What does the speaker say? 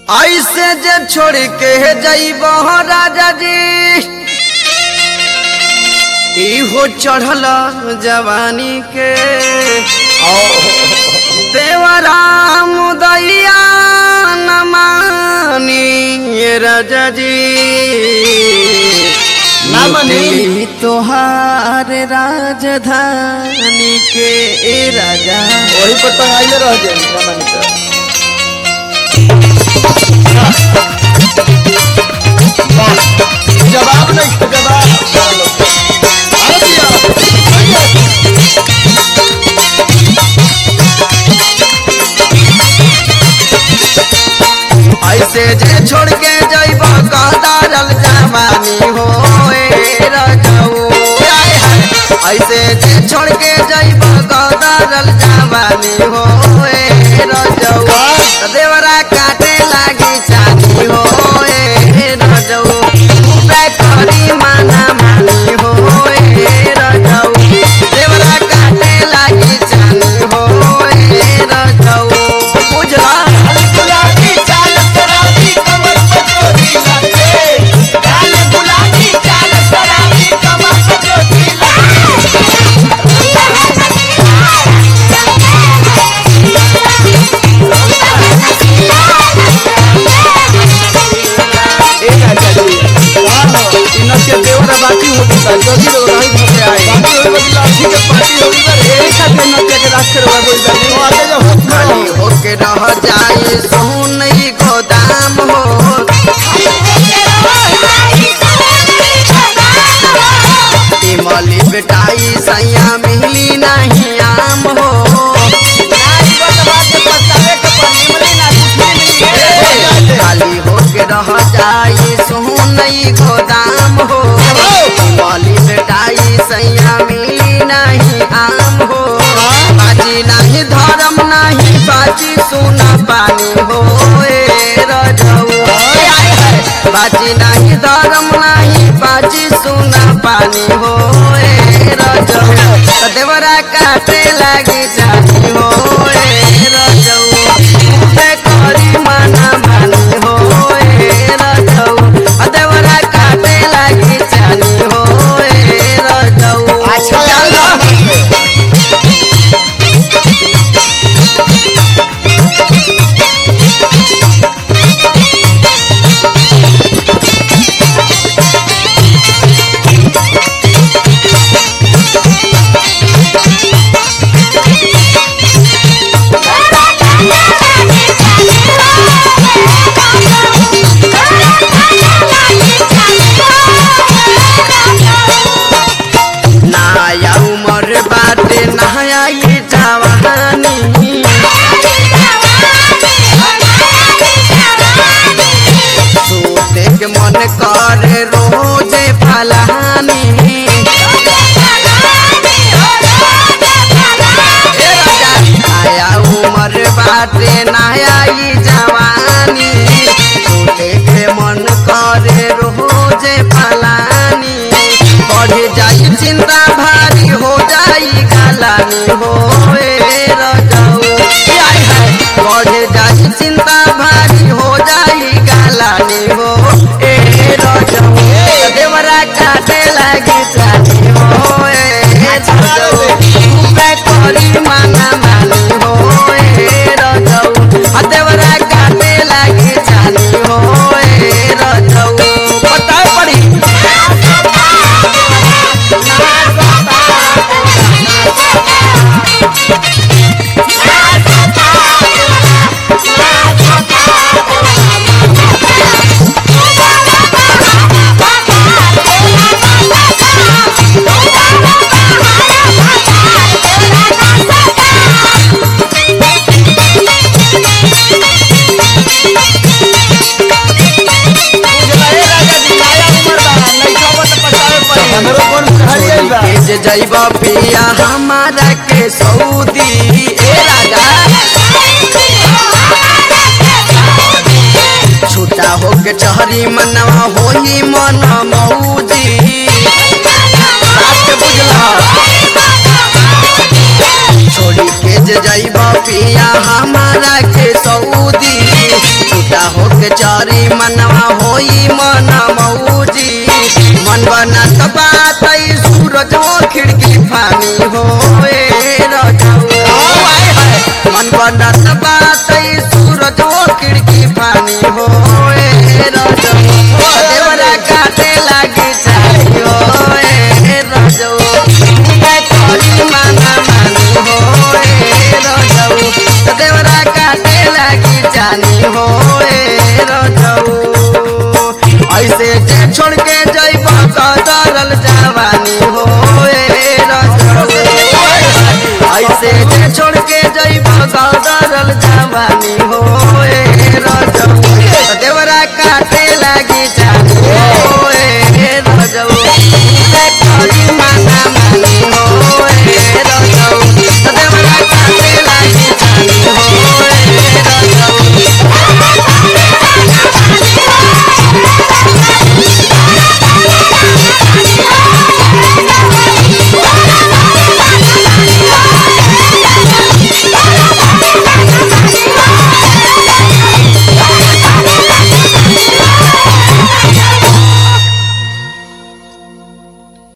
ऐसे जे छोड़ के जइब राजा जी इहो चढ़ल जवानी के देवरा मुदैया न मानी राजा जी ना मानी। लुटली तोहार राजधानी के ए राजा वही पर टंगाइले रह जाए ना मानी तो। वाह, जवाब नहीं तो जवाब चलो। अरे दिया, आइए। ऐसे जे छोड़ के जइब कदारल जवानी हो ए रजऊ आय हाय। ऐसे जे छोड़ के जइब कदारल जवानी हो ए रजऊ त देवरा काटे लागी चानी हो ए रजऊ उपाय करी माना मानी हो ए रजऊ देवरा काटे लागी चानी हो ए रजऊ बुझला गुलाबी चाल शराबी कमर पे चोरी लगे लाल गुलाबी चाल शराबी कमर पे चोरी लगे ए राजा जी इनके देवर बाकी हो गई जल्दी रो रही घरे आए बाकी होई बदला अच्छी के पार्टी होई बरे ए खाते नके के राख करवा गई तो जानी आगे जो होत खाली होके रह जाए सोनई गोदाम हो इमली बेटाई सैया मिली नहीं आम हो नाच बजवा के पतावे के पनीमली ना कुछ ए, खाली होके रह जाए सोनई गोदाम हो इमली बेटाई सैया मिली नहीं आम हो बाजी नहीं धर्म नहीं बाजी सोना पानी हो ए रजऊ ए आय हाय। बाजी नहीं धर्म नहीं बाजी सोना पानी हो ए रजऊ त देवरा काटे लागी जानी हो ए रजऊ पे करी माना मानी हो ए रजऊ आ देवरा काटे लागी जानी हो ए रजऊ अच्छा चल नया उमर बाटे नया ये जवानी सोते के मन करे रोजे फलानी ए राजा नया उमर बाटे नया ये जवानी सोते के मन करे रोजे फलानी बढ़ जाई चिंता भारी हो जाई गलानी हो ए रजऊ ए आय हाय बढ़ जाई चिंता भारी हो जाई गलानी हो ए रजऊ त देवरा काटे लागी जानी हो ए रजऊ पे करी माना मानी हो ए रजऊ आ देवरा काटे लागी जानी हो ए रजऊ बताओ पड़ी हमरो कौन खाली आई बा के जे जइब पिया हमारा के सऊदी ए राजा छूटा होके चहरी मनवा होई मन मौजी बात के बुझला छोड़ी के जे जइब पिया हमारा के सऊदी छूटा होके के चारी मनवा होई मन मौजी मन बनत बात ई सूरज हो खिड़की फानी होए रजऊ मन बनत बात ई सूरज हो खिड़की फानी होए रजऊ देवरा काटे लागी चाही होए रजऊ मैं करी माना मानी होए रजऊ देवरा काटे लागी जानी होए रजऊ ऐसे जे छोड़